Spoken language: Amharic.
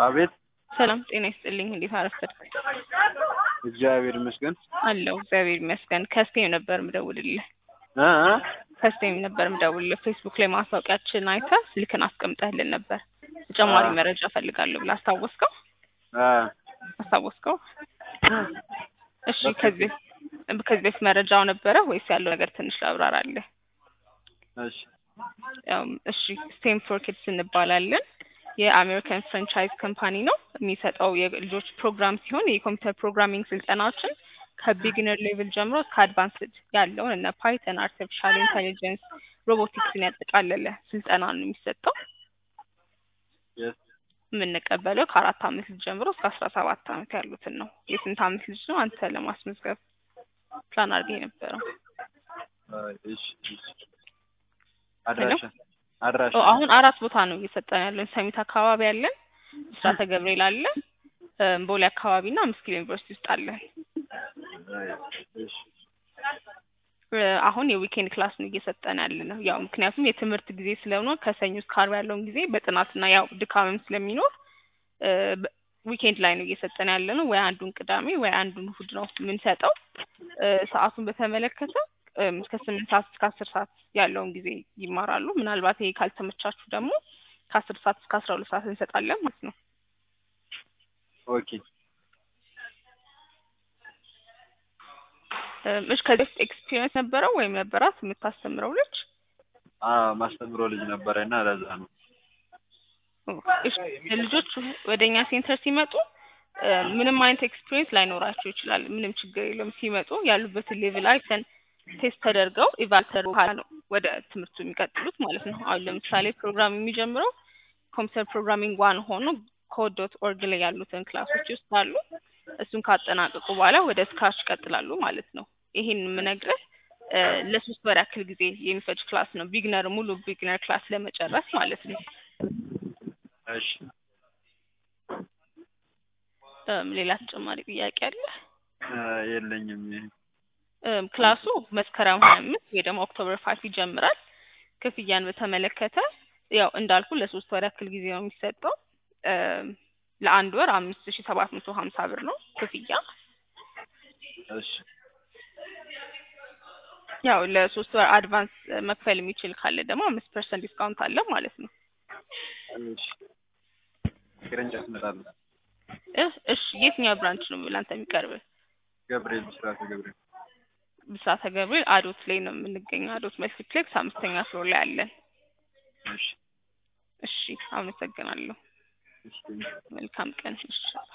አቤት ሰላም ጤና ይስጥልኝ። እንዴት አረፈድክ? እግዚአብሔር ይመስገን አለሁ እግዚአብሔር ይመስገን። ከስቴም ነበር ምደውልልህ እ እ ከስቴም ነበር ምደውልልህ። ፌስቡክ ላይ ማስታወቂያችን አይተህ ስልክን አስቀምጠህልን ነበር። ተጨማሪ አ- መረጃ ፈልጋለሁ ብለህ አስታወስከው አ አስታወስከው? እሺ ከዚህ ከዚህ በፊት መረጃው ነበረ ወይስ ያለው ነገር ትንሽ ላብራራለህ? እሺ ያው እሺ ስቴም ፎር ኪድስ እንባላለን። የአሜሪካን ፍራንቻይዝ ካምፓኒ ነው። የሚሰጠው የልጆች ፕሮግራም ሲሆን የኮምፒውተር ፕሮግራሚንግ ስልጠናዎችን ከቢግነር ሌቭል ጀምሮ እስከ አድቫንስድ ያለውን እነ ፓይተን፣ አርቲፊሻል ኢንቴሊጀንስ፣ ሮቦቲክስን ያጠቃለለ ስልጠና ነው የሚሰጠው። የስ የምንቀበለው ከአራት አመት ልጅ ጀምሮ እስከ አስራ ሰባት አመት ያሉትን ነው። የስንት አመት ልጅ ነው አንተ ለማስመዝገብ ፕላን አድርገህ የነበረው? አይ፣ እሺ እሺ አድራሻ አድራሻ ኦ፣ አሁን አራት ቦታ ነው እየሰጠን ያለን። ሰሚት አካባቢ አለን፣ ብስራተ ገብርኤል አለ፣ እም፣ ቦሌ አካባቢ እና አምስት ኪሎ ዩኒቨርሲቲ ውስጥ አለን። አይ፣ እሺ እ፣ አሁን የዊኬንድ ክላስ ነው እየሰጠን ያለ ነው። ያው ምክንያቱም የትምህርት ጊዜ ስለሆነ ከሰኞ እስከ ዓርብ ያለውን ጊዜ በጥናትና ያው ድካምም ስለሚኖር እ፣ በ- ዊኬንድ ላይ ነው እየሰጠን ያለ ነው። ወይ አንዱን ቅዳሜ ወይ አንዱን እሁድ ነው የምንሰጠው። እ፣ ሰዓቱን በተመለከተ እም፣ እስከ ስምንት ሰዓት እስከ አስር ሰዓት ያለውን ጊዜ ይማራሉ። ምናልባት ይሄ ካልተመቻችሁ ደግሞ ከአስር ሰዓት እስከ አስራ ሁለት ሰዓት እንሰጣለን ማለት ነው። ኦኬ እም፣ እሺ ከዚህ በፊት ኤክስፒሪየንስ ነበረው ወይም ነበራት የምታስተምረው ልጅ? አ ማስተምሮ ልጅ ነበረ እና ለዛ ነው እሺ ልጆች ወደ እኛ ሴንተር ሲመጡ እ፣ ምንም አይነት ኤክስፒሪየንስ ላይኖራቸው ይችላል። ምንም ችግር የለም። ሲመጡ ያሉበትን ሌቭል አይተን ቴስት ተደርገው ኢቫልተር በኋላ ነው ወደ ትምህርቱ የሚቀጥሉት ማለት ነው። አሁን ለምሳሌ ፕሮግራም የሚጀምረው ኮምፒውተር ፕሮግራሚንግ ዋን ሆኖ ኮድ ዶት ኦርግ ላይ ያሉትን ክላሶች ይወስዳሉ። እሱን ካጠናቀቁ በኋላ ወደ ስክራች ይቀጥላሉ ማለት ነው። ይሄን የምነግርህ እ፣ ለሶስት ወር ያክል ጊዜ የሚፈጅ ክላስ ነው። ቢግነር ሙሉ ቢግነር ክላስ ለመጨረስ ማለት ነው። እሺ እም፣ ሌላ ተጨማሪ ጥያቄ አለ? እ፣ የለኝም እም፣ ክላሱ መስከረም ሀያ አምስት ወይ ደግሞ ኦክቶበር ፋይቭ ይጀምራል። ክፍያን በተመለከተ ያው እንዳልኩ ለሶስት ወር ያክል ጊዜ ነው የሚሰጠው። እም፣ ለአንድ ወር አምስት ሺ ሰባት መቶ ሀምሳ ብር ነው ክፍያ። እሺ ያው ለሶስት ወር አድቫንስ መክፈል የሚችል ካለ ደግሞ አምስት ፐርሰንት ዲስካውንት አለ ማለት ነው። እሺ ቅርንጫፍ እመጣለሁ እ፣ እሺ የትኛው ብራንች ነው ለአንተ የሚቀርብ? ገብርኤል ብስራተ ገብርኤል ብስራተ ገብርኤል አዶት ላይ ነው የምንገኘው። አዶት መልቲፕሌክስ አምስተኛ ፍሎር ላይ አለን። እሺ እሺ አመሰግናለሁ። እሺ መልካም ቀን። እሺ